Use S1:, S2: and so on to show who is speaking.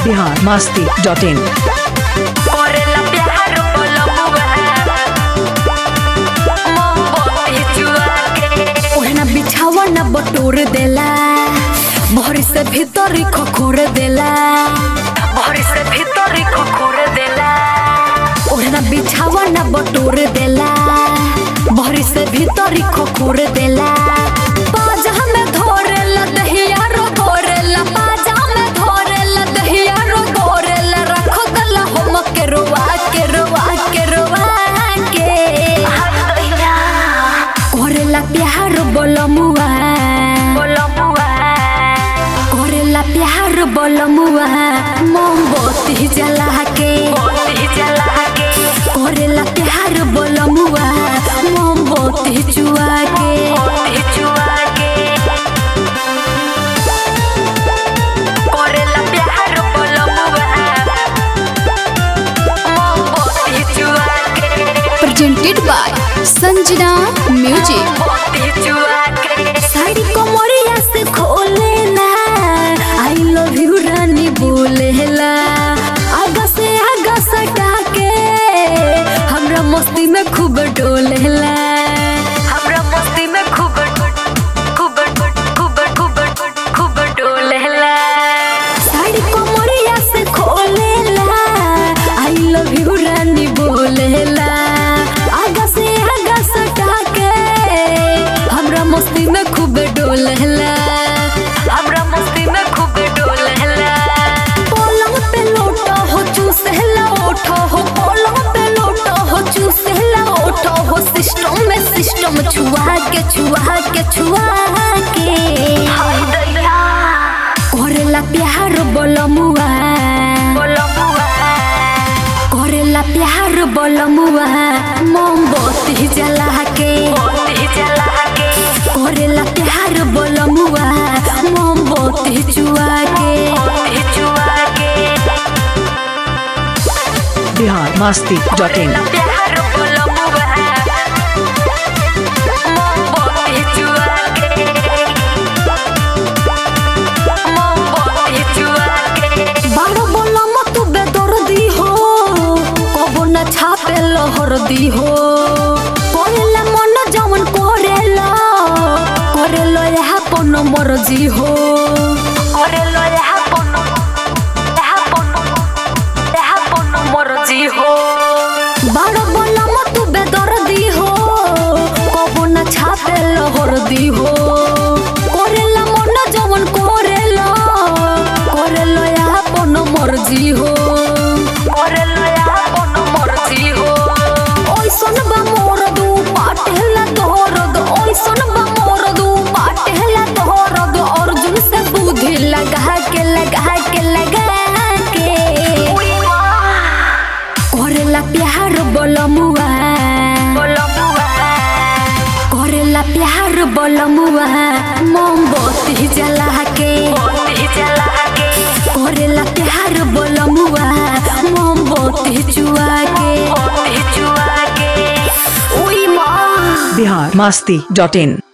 S1: Bihar Masti dot in
S2: करेला प्यार बोलबुआ मोहब्बत जुआ के
S3: ओढ़ना बिछावा न बटोर देला भर से भीतर खखोर देला
S2: भर से भीतर खोखोर देला
S3: ओढ़ना बिछावा न बटोर देला भर से भीतर खखोर देला पाजा में धोरेला दहिया रो धोरेला पाजा में धोरेला दहिया रो धोरेला रखो गला हम के रोवा के रोवा के रोवा के
S2: हाय दैया
S3: करेला प्यार बोलमुआ
S2: बोलबुआ
S3: करेला प्यार बोलमुआ मोमबत्ती जला के
S2: मोती जला के
S3: करेला प्यार बोलमुआ मोमबत्ती चुआ के
S2: मोती जुआ के करेला प्यार बोलबुआ मोहब्बत जुआ के
S3: प्रेजेंटेड बाय संजना म्यूजिक
S2: मोती जुआ के
S3: साड़ी कमरिया से खोलेला आई लव यू रानी बोलेला आगा से आगा सटा के हमरा मस्ती में खूब डोलेला
S2: हमरा मस्ती में खूब खूब खूब खूब खूब डोलेला
S3: साड़ी कमरिया से खोलेला आई लव यू रानी बोलेला आगा से आगा सटा के हमरा मस्ती में खूब डोलेला
S2: हमरा मस्ती में खूब डोलेला
S3: पलंग पे लोटा हो चूसहला ओठो हो पलंग पे लोटा हो चूसहला ओठो हो सिस्टम में सिस्टम छुआ के छुआ के छुआ के
S2: हाय दैया
S3: करेला प्यार बोलमुआ
S2: बोलबुआ
S3: करेला प्यार बोलमुआ मोमबत्ती जला के
S2: मोती जला के
S3: करेला प्यार बोलमुआ मोमबत्ती चुआ के
S2: मोती जुआ के
S1: बिहार मस्ती डॉट इन
S2: प्यार बोलबुआ मोहब्बत जुआ के मोहब्बत जुआ के
S3: बारो बोलम तू बेदर्दी हो कबो न छापे लहरदी हो करेला मन जवन करेला करेला यहाँ पन मर्जी हो
S2: करेलो यहाँ पनो यहाँ पनो यहाँ पनो मर्जी हो
S3: बारो बोलम तू बेदर्दी हो कबो न छापे लहरदी हो करेला मन जवन करेला करेला यहाँ पन मर्जी हो
S2: करेलो यहाँ पनो मर्जी हो
S3: ओइसन बा मोर दू पाटेला दहरद ओइसन बा मोर दू पाटेला दहरद अर्जुन से बुद्धि लगा के लगा के लगा के
S2: उई माँ
S3: करेला प्यार बोलमुआ
S2: बोलबुआ
S3: करेला प्यार बोलमुआ मोमबत्ती जला के
S2: मोती जला के
S3: करेला प्यार बोलमुआ मोमबत्ती चुआ के
S2: मोती जुआ के
S3: उई माँ
S1: बिहार मस्ती डॉट इन